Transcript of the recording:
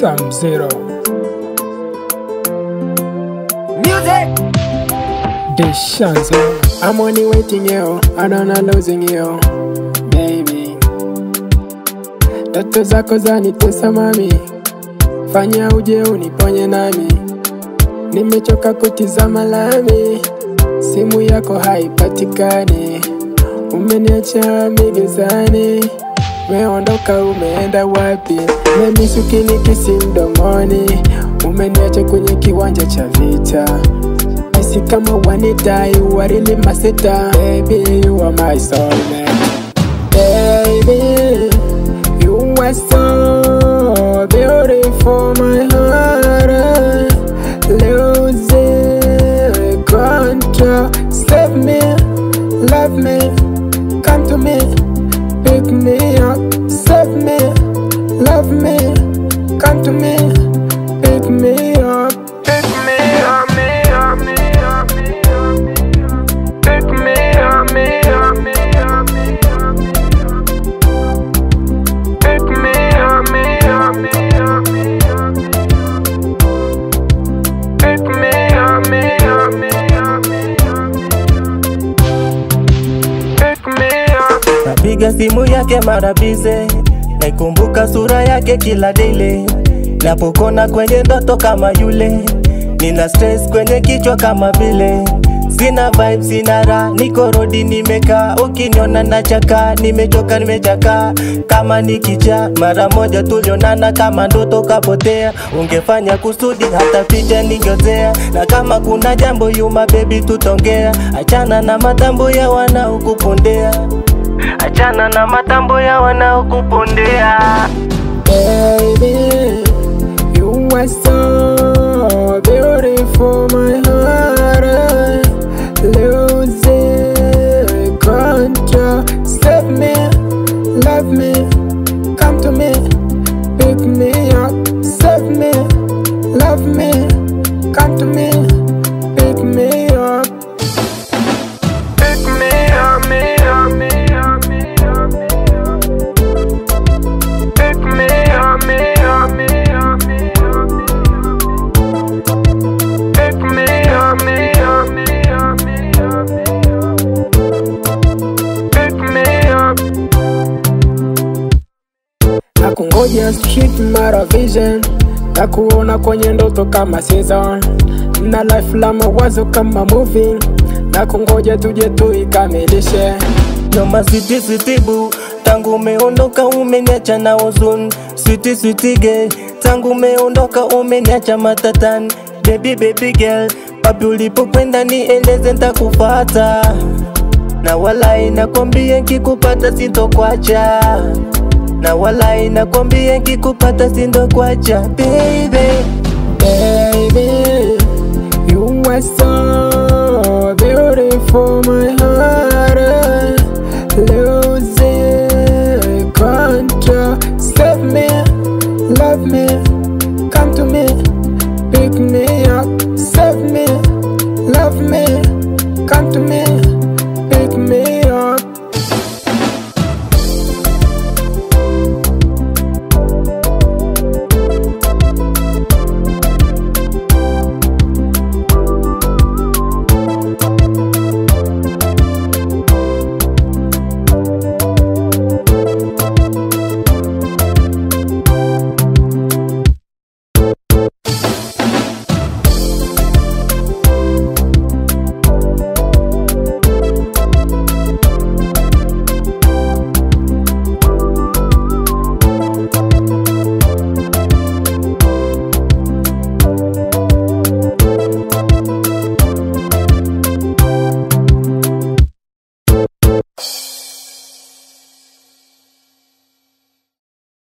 Sam Zero. Music. Deshanzo. I'm only waiting you, I don't know losing you, baby. Ndoto zako zanitesa mami, fanya uje uniponye nami. Nimechoka kutizama lami, simu yako haipatikani, umeniacha migezani. Umeondoka, umeenda wapi? Memisukini kisi mdomoni, umeniacha kwenye kiwanja cha vita. Nisi kama wanidai, warili masita. Baby, you are my soulmate. Baby, you are so beautiful, my heart losing control. Save me, love me, come to me, pick me up. Save me, love me, come to me, pick me up. Pick me up, me up, me up, me up, me up. Pick me up, me up, me up, me up, me up. Pick me up, me up, me up, me up, me up. Pick me up, me up, me up, me up. Pick me up. Napiga simu yake mara bize, naikumbuka sura yake kila dile, napokona kwenye ndoto kama yule, nina stress kwenye kichwa kama vile Sina vibe, sina raha, niko rodi nimekaa, ukiniona nachaka, nimechoka nimechaka, kama nikija mara moja tulionana kama ndoto kapotea, ungefanya kusudi hata picha ningeozea, na kama kuna jambo yuma baby tutongea, achana na matambo ya wanaokupondea, achana na matambo ya wanaokupondea. Baby, you are so beautiful, my heart losing control. Save me, love me, come to me, pick me up. Save me, love me, come to me, pick me up. Pick me up, me up, me up, me up, me up. Pick me up, me up, me up, me up, me up. Pick me up, me up, me up, me up, me up. Pick me up. Nakungoja street mara vision na kuona kwenye ndoto kama season na life la mawazo kama movie na kungoja tuje tuikamilishe Noma switi switi boo, tangu umeondoka umeniacha na huzuni. Switi switi girl, tangu umeondoka umeniacha matatani. Baby baby girl, wapi ulipokwenda nieleze ntakufata, na walai nakwambia nkikupata sintokwacha, na walai nakwambia nkikupata sintokwacha baby. Baby, you are so beautiful, my heart